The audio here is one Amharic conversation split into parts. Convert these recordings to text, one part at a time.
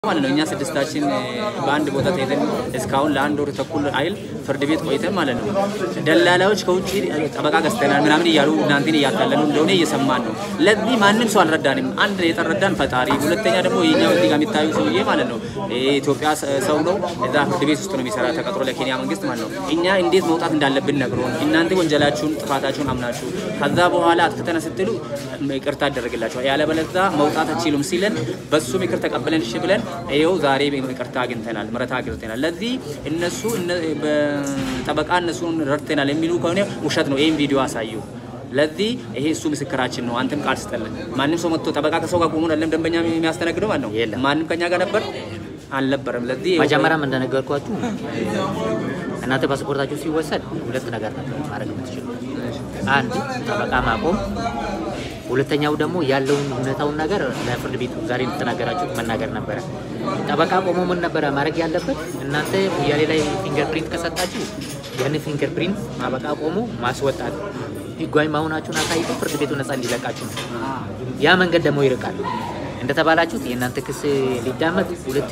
ማለት ነው። እኛ ስድስታችን በአንድ ቦታ ተይዘን እስካሁን ለአንድ ወር ተኩል አይል ፍርድ ቤት ቆይተን ማለት ነው። ደላላዎች ከውጭ ጠበቃ ገዝተናል ምናምን እያሉ እናንተን እያታለሉ እንደሆነ እየሰማን ነው። ለዚህ ማንም ሰው አልረዳንም። አንድ የተረዳን ፈጣሪ፣ ሁለተኛ ደግሞ የኛው እዚህ ጋር የሚታዩ ሰውዬ ማለት ነው የኢትዮጵያ ሰው ነው። እዛ ፍርድ ቤት ውስጥ ነው የሚሰራ ተቀጥሮ ለኬንያ መንግስት ማለት ነው። እኛ እንዴት መውጣት እንዳለብን ነግሮን እናንተ ወንጀላችሁን ጥፋታችሁን አምናችሁ ከዛ በኋላ አጥፍተን ስትሉ ይቅርታ ይደረግላችኋል፣ ያለበለዚያ መውጣት አትችሉም ሲለን በሱ ምክር ተቀብለን እሺ ብለን ይኸው ዛሬ ይቅርታ አግኝተናል፣ ምሕረት አግኝተናል። ለዚህ እነሱ ጠበቃ እነሱን ረድተናል የሚሉ ከሆነ ውሸት ነው። ይህም ቪዲዮ አሳዩ። ለዚህ ይሄ እሱ ምስክራችን ነው። አንተም ቃል ስጠልን። ማንም ሰው መጥቶ ጠበቃ ከሰው ጋር ቆሞ አይደለም ደንበኛ የሚያስተናግደው ማለት ነው። የለም። ማንም ከኛ ጋር ነበር አልነበረም። ለዚህ መጀመሪያም እንደነገርኳችሁ እናንተ ፓስፖርታችሁ ሲወሰድ ሁለት ነገር ነበር ማድረግ የምትችሉ። አንድ ጠበቃ ማቆም፣ ሁለተኛው ደግሞ ያለውን እውነታውን ነገር ለፍርድ ቤቱ ዛሬ እንደተናገራችሁት መናገር ነበረ። ጠበቃ ቆሞ ምን ነበረ ማድረግ ያለበት? እናንተ ሙያሌ ላይ ፊንገር ፕሪንት ከሰጣችሁ ያን ፊንገር ፕሪንት ጠበቃ ቆሞ ማስወጣት፣ ህጋዊ መሆናችሁን አሳይቶ ፍርድ ቤቱ ነፃ እንዲለቃችሁ ነው። ያ መንገድ ደግሞ ይርቃል። እንደተባላችሁት የእናንተ ክስ ሊዳመጥ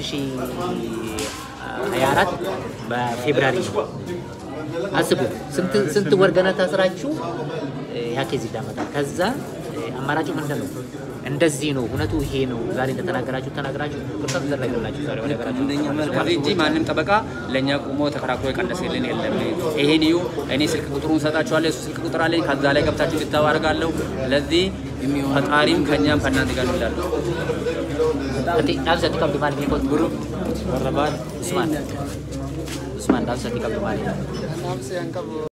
2024 በፌብራሪ ነው። አስቡ ስንት ስንት ወር ገና ታስራችሁ ያ ኬዝ ይዳመጣል። ከዛ አማራጩ ምንድን ነው? እንደዚህ ነው እውነቱ ይሄ ነው። ዛሬ እንደተናገራችሁ ተናገራችሁ ቅርታ ተደረገላችሁ። ዛሬ ወደ ሀገራችሁ እንደኛ መልካም እንጂ ማንም ጠበቃ ለእኛ ቁሞ ተከራክሮ የቀነሰልን የለም። ይሄን እዩ። እኔ ስልክ ቁጥሩን ሰጣችኋለሁ። እሱ ስልክ ቁጥር አለኝ። ከዛ ላይ ገብታችሁ እንድታዩ አደርጋለሁ። ለዚህ ፈጣሪም ከእኛም ከእናንተ ጋር እንዳሉ Nanti dalam satu kau kembali ikut guru Usman Usman dalam satu kau kembali